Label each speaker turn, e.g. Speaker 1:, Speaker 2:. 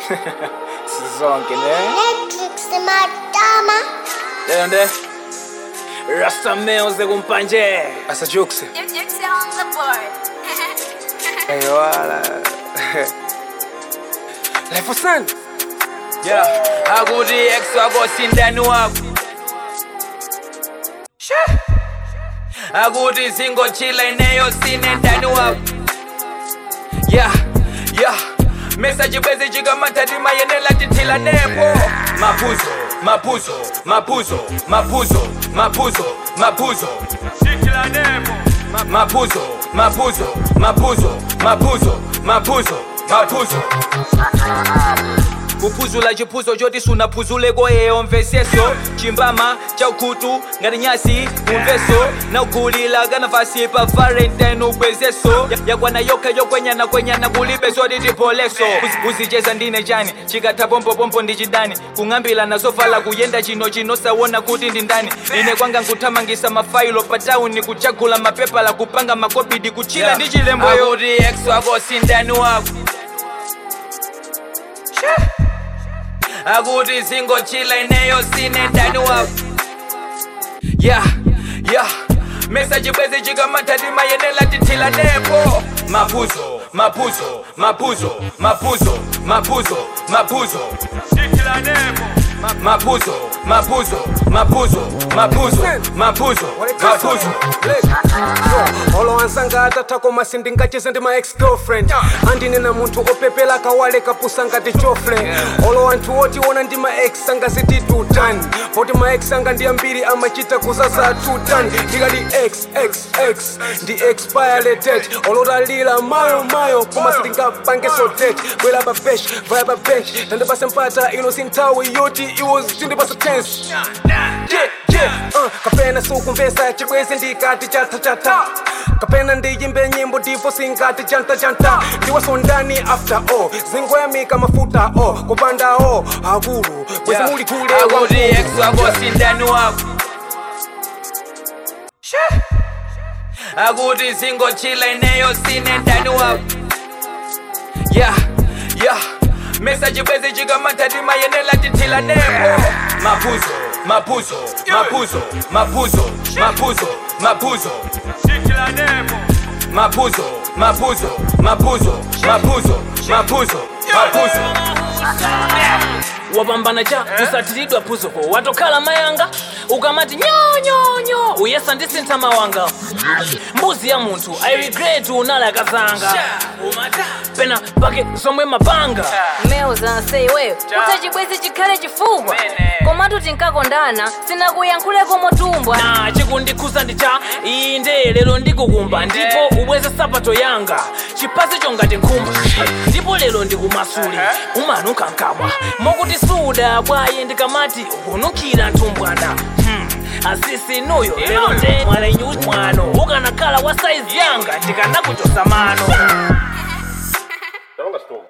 Speaker 1: sizonke ne
Speaker 2: Netflix madama.
Speaker 1: leyo nde rasta meoze kumpanje asajukse eyowala life son yeah akuti ex wako sindani wako She. akuti singochila ineyo sine ndani wako yeah yeah mesaji bwezi chikamatati mayenela tithila nepo mapuzo mapuzo mapuzo mapuzo mapuzo mapuzo tithila nepo mapuzo mapuzo mapuzo mapuzo mapuzo mapuzo kuphuzula chiphuzo choti sunaphuzuleko yeyo mveseso chimbama chaukhutu ngati nyasi umveso naugulila kanavasi pa valentine ubwezeso yakwana yokha yokwenyana kwenyana kulibe zoti tipholeso kuzicheza ndine chani chikatha pompopompo ndi chidani kung'ambila nazovala kuyenda chino chino sawona kuti ndi ndani ine kwanga nkuthamangisa mafailo pa tauni kuchagula mapepala kupanga makobidi kuchila ndi chilembo akuti ex wako sindani wako akuti singochila ineyo sine ndani wako yeah yeah mesaji bwezi chikamatati mayenela tithila nepo mapuzo mapuzo mapuzo mapuzo mapuzo mapuzo tithila nepo mapuzo mapuzo mapuzo mapuzo mapuzo mapuzo
Speaker 3: olowansanga atatako masindi ngacheze ndi ma ex girlfriend andinena munthu opepela kawale kapusa ngati chofle olo anthu otiona ndi ma ex anga ziti tutani poti ma ex anga ndi ambiri amachita kuzaza tutani ndikati x x x ndi expire date olotalira mayo mayo koma sindingapangeso date bwera pa bench vaya pa bench tandipase mpata ino sinthawi yoti iwo zindipasa tense yeah, yeah, uh, kapena sukumvesa chibwezi ndikati chatachata kapena ndiyimbe nyimbo ndipo singati chantachanta ndiwasondani after all zingoyamika mafuta o kupanda o akulu bwezi muli kule
Speaker 1: akuti ex wako sindani wako She. akuti singochila ineyo sine ndani wako yeah yeah mesaji bwezi chikamatati mayenela tithila nepo mapuzo mapuzo mapuzo mapuzo mapuzo mapuzo tithila nepo mapuzo mapuzo mapuzo mapuzo mapuzo mapuzo
Speaker 4: wapambana cha kusatiridwa phuzoko watokhala mayanga ukamati nyonyonyo uyesa ndisintha mawanga mbuzi ya munthu i regret unala kazanga pena pake zomwe mapanga
Speaker 5: meuza iweyo kuti chibwezi chikhale chifukwa
Speaker 1: Mene.
Speaker 5: komatu tinkakondana sinakuyankhuleko motumbwa
Speaker 4: na chikundikhuza ndi cha inde lero ndikukumba ndipo ubweze sapato yanga chipazi chongati nkhumba ndipo lero ndikumasule umanunkha nkabwa mokuti suda bwaye ndikamati ukununkhira nthumbwana Hmm, asisi nuyo lero nde mwana inyu mwano ukanakhala wa saizi yanga ndikanakuchosa mano
Speaker 6: Don't let's go.